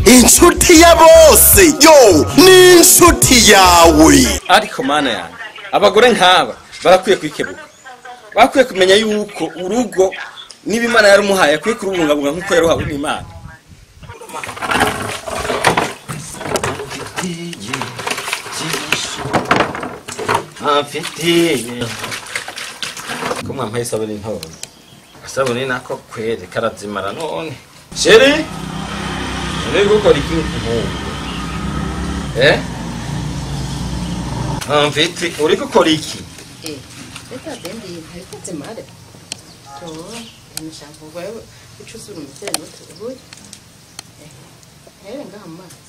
inshuti ya bose yo ni inshuti yawe ariko mana yanjye abagore nk'aba barakwiye kwikebuka bakwiye kumenya yuko urugo niba imana yarumuhaye akwiye kurubungabunga nk'uko yaruhawe n'imana mfitiye ko mwampaye isabune ntoya isabune nako kwere karazimara none sheri uri gukora iki nk'ubu eh mfiti uri gukora iki Eh, reka bendi ntariko zimare. To, nishaka wewe ucusura umutene utubuye. Eh, hewe ngaha mu mazi.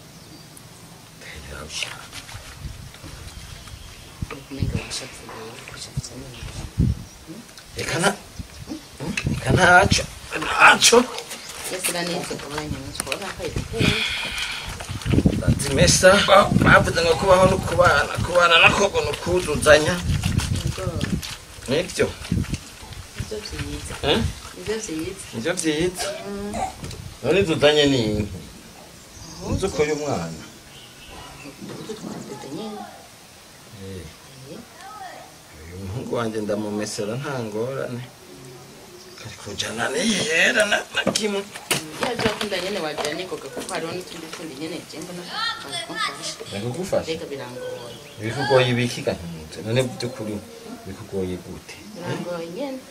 Ukumenga washavuye, washavutse neza. reka nta reka ntaco ntaco Yesira neza kubanya mutwe wakaye kutera. zimesa bavuze ngo kubaho no kubana kubana nako ngo ni ukuzuzanya Ngo nibyo ivyo vyiza. eh? Ivyo vyiza. nivyo vyiza none zuzanye ni inki uzi uko uyu mwana Utu twatete nyene. Eh, uyu muhungu wanje ndamumesera nta ngorane kari kujana niyera na na kimwe Yaje akunda nyene wagira nikoga kuko hariho n'utundi tundi nyene je mbona bakumfasha. ndakugufasha Mbega birangoye. ibikugoye ibiki gahinze none by'ukuri bikugoye gute Birangoye nyene.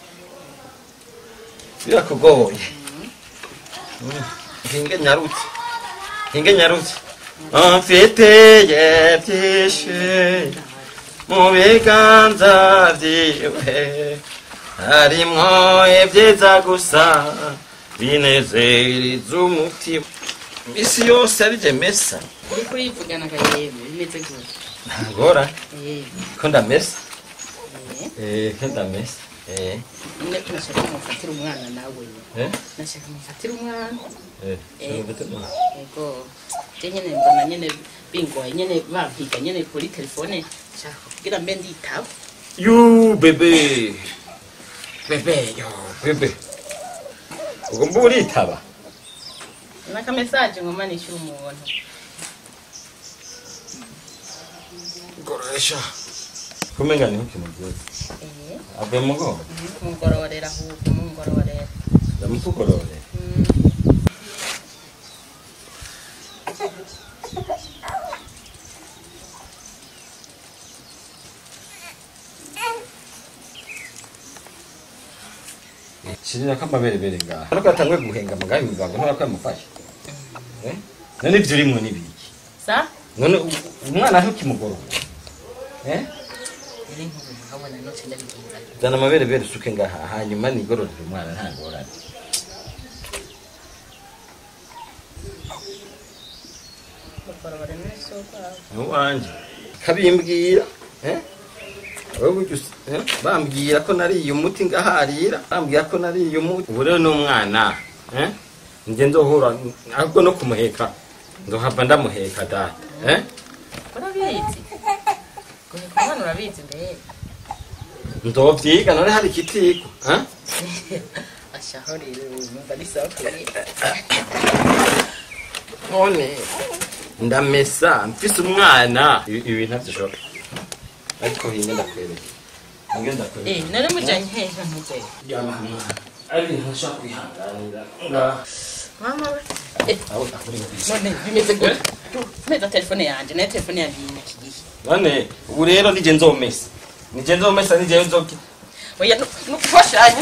birakugoye Mm. hinge nyarutse hinge nyarutse mfiteye byinshi mu biganza byiwe harimwo ibyiza gusa binezereza umutima isi yose arije mesa uriko urivugana akayemwe bimeze gute ntagora Eh, ko ndamesa eh. eh ko ndamesa eh nyine ko nashaka mufatira umwana nawe eh nashaka mufatira umwana eh Eh. eh ego je nyene mbona nyene bingoye nyene bampiga nyene kuri telefone nshaka kugira mbe nditaba You bebe. Bebe yo. Bebe. Ugomba uritaba. naka message ngoma nishyura umuntu Goresha. Kumenga niho kimugiye. eh Ave mugo. kumugororera ahubwo mungororera Ndamukugorore. Mm. Shirira kamabere bere ngaha. Ariko atangwe guhenga magayi muganga ntabwo kwamufasha. Eh? None ibyo urimwe nibiki. sa None u- umwana aho kimugorora. Eh? iri nkuru nkabona noce ndabigira Zana amabere bere usuke ngaha hanyuma nigororere umwana nta ngorane. mugororera n'isoko Nuwanje. Kabimbwira. Eh? Wowe burya usi- eh? bambwira ko nariye umuti ngaharira bambwira ko nariye umuti ubu rero n'umwana eh? nje nzohura ahubwo no kumuheka nzohava ndamuheka data eh? urabizi guheka umwana urabizi mbere nzovyiga none hari ikitiko eh? ashaho rero numva ari sawa kuri none ndamesa mfise umwana ibi ibi ntavyoshoboka ariko hinge ndakwereka hinge ndakwereka eh nari mujanye hehe mugwe yama hamwe ari ibintu ntashobora kwihanganira ngaha mama we eh aho akuri none bimeze gute meza telefone yanje nayo telefone yanje iri iki gihe none ubu rero nije nzomesa nije nzomesa nije nzoki oya nukufashanya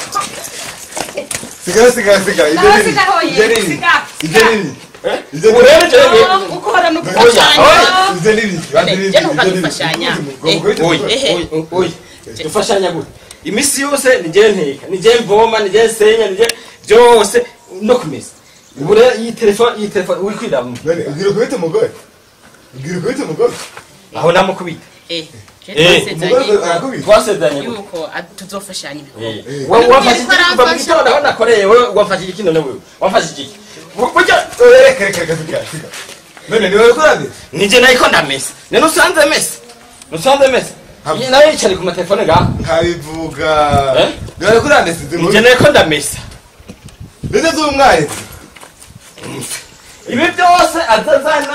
sigara sigara sigara ibyo Nawe nini sigaho ye, ibyo nini siga. ibyo nini ibyo ubu rero nini jewe ukora Oya, nukufashanya ibyo nini ibyo nini je ntuka dufashanya oya Ehe. oya oya dufashanya gute imisi yose nije nteka nije mvoma nije nsenya nije byose no kumesa ubu rero iyi telefone iyi telefone uri kwiramo none ubwira kubita umugore ubwira kubita umugore aho namukubita eh je Eh, umugore twasezeranye arakubita twasezeranye gute yuko a- tuzofashanya ibikorwa Eh, wa- wafashe iki kuva mu gitondo aho nakoreye wewe wafashe iki none wewe wafashe iki Bu- burya reka reka reka sigara sigara none ni wowe kurandira nije nayiko ndamesa none usanze mesa usanze mesa Hamwe. nawe yicare ku matelefone ngaho nkabivuga Eh? ni wowe kurandira sinzi nije nayiko ndamesa ndetse z'umwarimu ibi byose azazana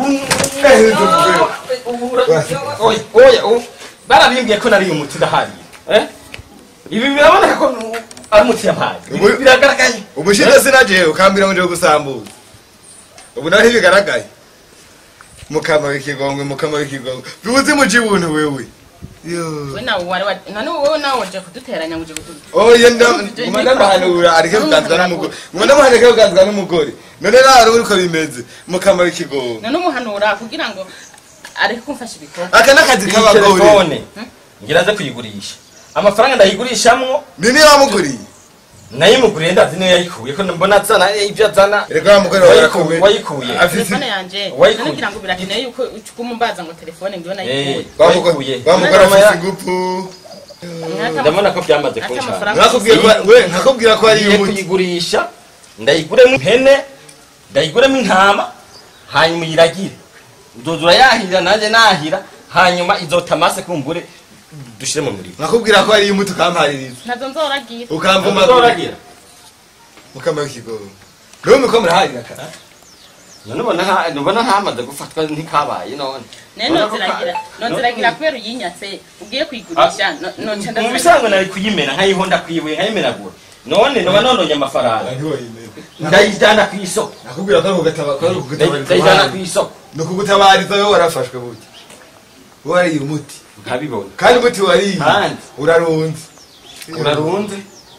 oya oya o- barabimbwiye ko nariye umuti ndahariye eh? ibi biraboneka ko nu- ari umuti yampaye Ibi Ubu- biragaragaye ubushize sinaje ukambwira ngo nje gusambuza ubu naho ntibigaragaye mukama w'ikigongwe mukama w'ikigongwe bibuze muji buntu wewe yo we nawe wari wa none wowe nawe waje kuduteranya ngo uje kudu oye nguma ndamuhanura areke kuganzwa n'umugore nguma ndamuhanura areke kuganzwa n'umugore none rero uriko bimeze mukama w'ikigongwe none umuhanura kugira ngo areke kumfasha ibikorwa aka n'akazi iyi k'abagore telefone ngira aze kuyigurisha amafaranga ndayigurishamwo ni niyo wamuguriye nayimuguriye ndazi niyo yayikuye ko mbona azana ibyo azana reka wa mugore wawe arakomeye wayikuye afite telefone yanje Wayikuye. none kugira ngo birakeneye yuko ucukuma umbaza ngo telefone ngiyo Eh, nayikuye wa mugore wayikuye wa mugore Nyuma ya- afite ingufu ndabona ko byamaze Ati kunshana amafaranga nakubwiye ko we nkakubwira ko ari ngiye umuti kuyigurisha ndayiguremo ihene ndayiguremo intama hanyuma uyiragire uzoza urayahirira nanjye nahira hanyuma izo tamase kumbure dushire mu muriro nkakubwira ko ari umuti ukampaririza ntazo nzoragira ukamvuma uzoragira mukama w'ikigongwe niwe muko muraharira kara none ubona nta- ubona ntamaze gufatwa ntikabaye none naye Ubona ko ka- noziragira noziragira kubera uyinyatse ugiye kuyigurisha no- noca mu bisanzwe nari kuyimena nkayihonda kwibuye nkayimenagura none noba nononye amafaranga ndayijyana ku isoko nakubwira ko ari ukugataba ko ari ndayijyana ku ukugutabariza isoko ni ukugutabariza wowe warafashwe buti wowe wariye umuti nkabibona kandi umuti wariye Kandi. urarunze urarunze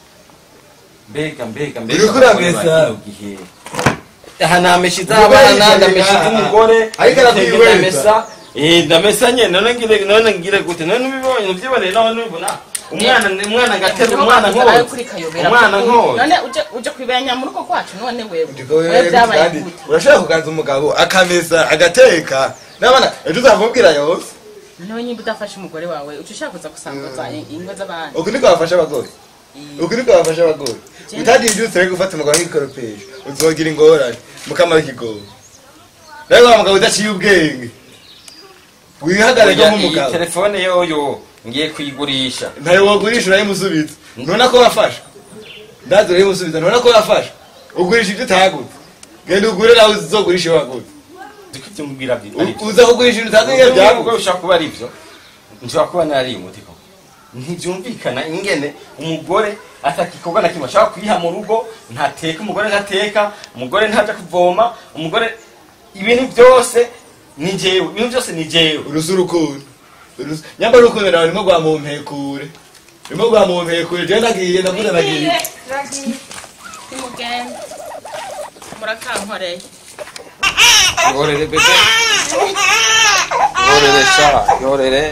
mbega mbega mbega Uriko uramesa? kino gihe aha namesha iz'abana ndamesha iz'umugore Ariko arakwihweza. ndamesa eh ndamesa nyene none ngire none ngire gute none ubibonye uvyiboneye none ubibona umwana umwana ngatera umwana ayo nkoze kuri kayobera umwana nkoze none uje uje kwibanya mu rugo kwacu none wewe Ndiko wewe wewe byabaye kandi gute urashobora kuganza umugabo akamesa agateka n'abana ejo uzamubwira yose noneho nyimba udafashe umugore wawe uca ushaka kuza gusambuza ingo z'abandi uku niko bafasha abagore uku niko bafasha abagore utadiye ibyutse rero gufata umugabo nk'igikoropesho uzogira ingorane mukama w'ikigogo rero wa mugabo udaciye ubwenge wihagarare Oya, iyi nk'umugabo telefone yoyo ngiye kuyigurisha ntayo wagurisha urayimusubiza ntubona ko wafashe ndazi urayimusubiza ntubona ko wafashe ugurisha ibyo utagutse genda ugure nawe uzogurisha iyo wagutse Ndiko ivyo mubwira byi- ari byo. uza kugurisha ibintu utazi nk'iyo Ubwo byagutse bishobora kuba ari byo nshobora kuba nariye umuti koko ntibyumvikana ingene umugore atagikorwa na kimwe ashobora kuyiha mu rugo ntateka umugore ntateka umugore ntaja kuvoma umugore ibintu byose ni jewe ibintu byose ni jewe urusi urukundo Urusi- nyamara urukundo nawe rimwe rwa mumpekure rimwe rwa mumpekure jewe nagiye ndavuze nagiye nimugende murakankoreye yorere bebe yorere sha yorere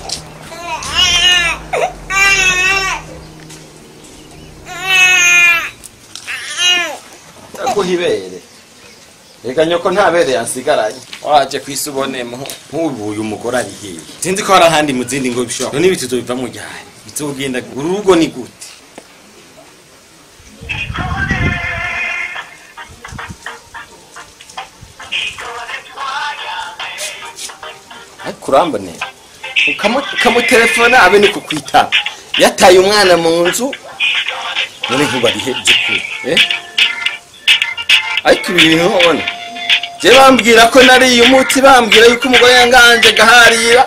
ndaguha ibere reka nyoko nta bere yansigaranye waje kwisi ubonemo nk'ubu uyu mugore ari hehe sinzi ko hari ahandi mu zindi ngo bishobora none ibiti biva mu ryari bizogenda uru rugo ni gute ariko urambonera ukamu- ukamutelefona abe ni kukwitaba yataye umwana mu nzu none nkuba ari he by'ukuri eh? ariko ibi bintu ubona je bambwira ko nariye umuti bambwira yuko umugore yanganje gaharira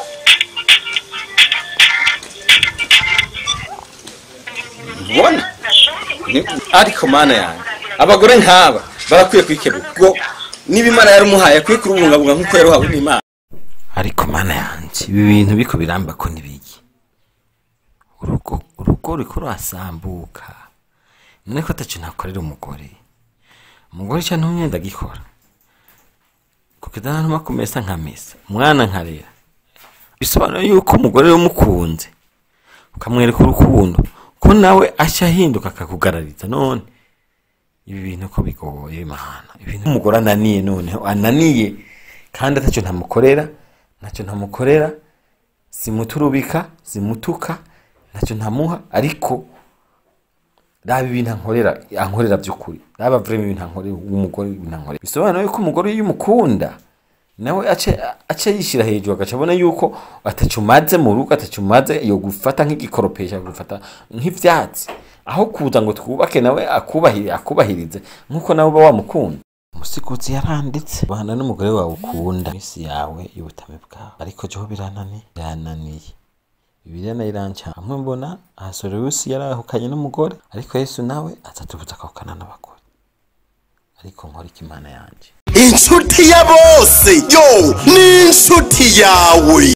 ubona Ni- ariko mana yanjye abagore nk'aba barakwiye kwikebuka ubwo niba imana yarumuhaye akwiye kurubungabunga nk'uko yaruhawe n'imana ariko mana yanjye ibi bintu biko biramba ko ntibigi urugo urugo ruriko rurasambuka none ko ataco nakorera umugore umugore ca ntumye ndagikora kukidana ntuma kumesa nkamesa umwana nkarera bisobanura yuko umugore umukunze ukamwereka urukundo ko nawe aca ahinduka akakugarariza none ibi bintu ko bigoye mana ibintu umugore ananiye noneho ananiye kandi atacyo ntamukorera ntacyo ntamukorera simuturubika simutuka ntacyo ntamuha ariko raba ibintu ankorera ankorera by'ukuri raba vrema ibintu ankorera umugore ibintu ankorera bisobanura yuko umugore iyo umukunda nawe ace ace yishyira hejuru agaca abona yuko atacyo umaze mu rugo atacyo umaze yo gufata nk'igikoropesha gufata nk'ivyatsi aho kuza ngo twubake nawe akubahirize akubahirize nk'uko nawe uba wamukunda umusikuzi yaranditse bana n'umugore wawe ukunda iminsi yawe y'ubutame bwawe ariko jeho biranani birananiye bibiliya nayo iranca hamwe mbona ahasoriwusi yarahukanye n'umugore ariko yesu nawe atatubuza akahukana n'abagore ariko nkora ikimana yanje inshuti ya bose yo ni inshuti yawe